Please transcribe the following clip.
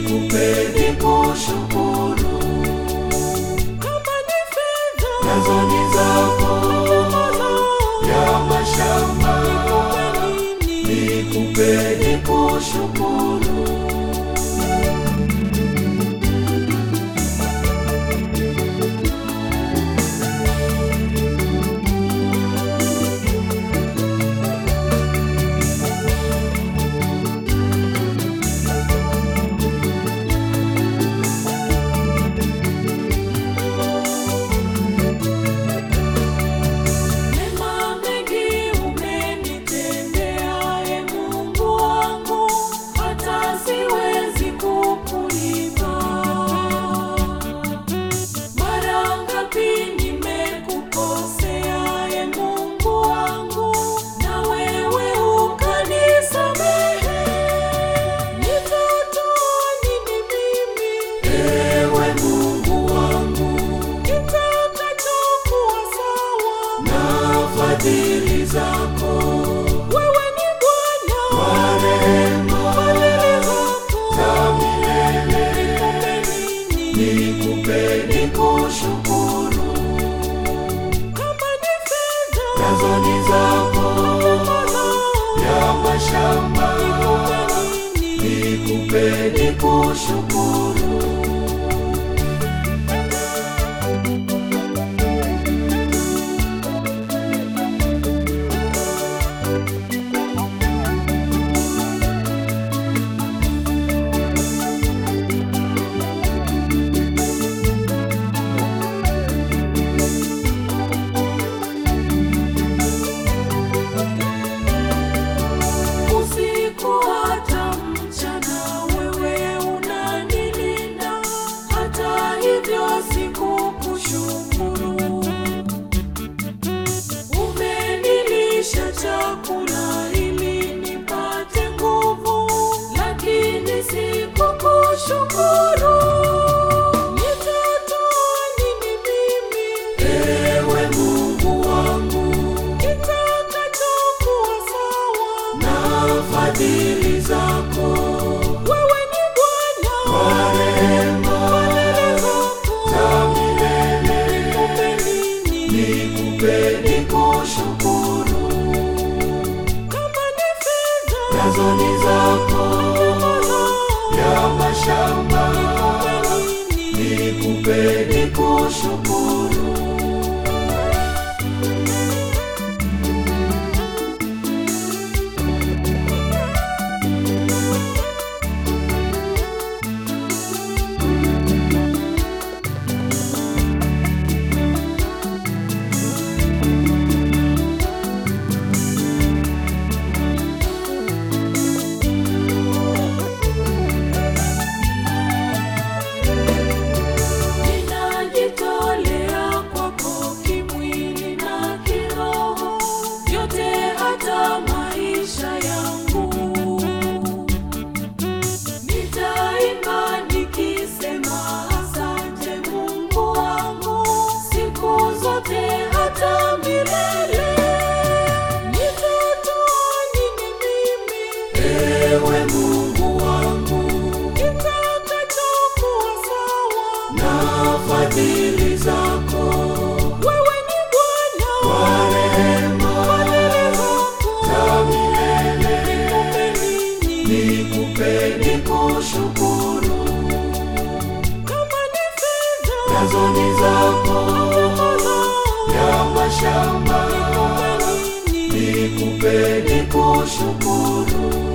nikupe nikushukuru, kama ni fedha nazo ni zako ya mashamba, nini nikupe nikushukuru. Mema mengi umenitendea, e Mungu wangu, hata siwezi kukulipa. Mara ngapi nimekukosea, e Mungu wangu, na wewe ukanisamehe. Nitatoa nini mimi Ewe Mungu wangu, kitakachokuwa sawa? na fadhili zako Wewe ni Bwana kwa rehema za milele, nikupe nikushukuru, nazo ni zako ya mashamba, nikupe nikushukuru. Usiku hata mchana, wewe unanilinda. Hata hivyo sikukushukuru. Umenilisha chakula ili nipate nguvu, lakini sikukushukuru. Nitatoa nini mimi Ewe Mungu wangu, kitakachokuwa sawa? na fadhili zako Wewe ni Bwana kwa rehema za milele, nikupe nikushukuru, nazo ni zako ya mashamba, nikupe nikushukuru. Ninajitolea kwako kimwili na kiroho, yote hata maisha yangu. Nitaimba nikisema asante Mungu wangu, siku zote hata milele. Nitatoa nini mimi Ewe Mungu wangu, kitakachokuwa sawa? na fadhili zako Wewe ni Bwana kwa rehema za milele, nikupe nikushukuru, nazo ni zako ya mashamba, nikupe nikushukuru.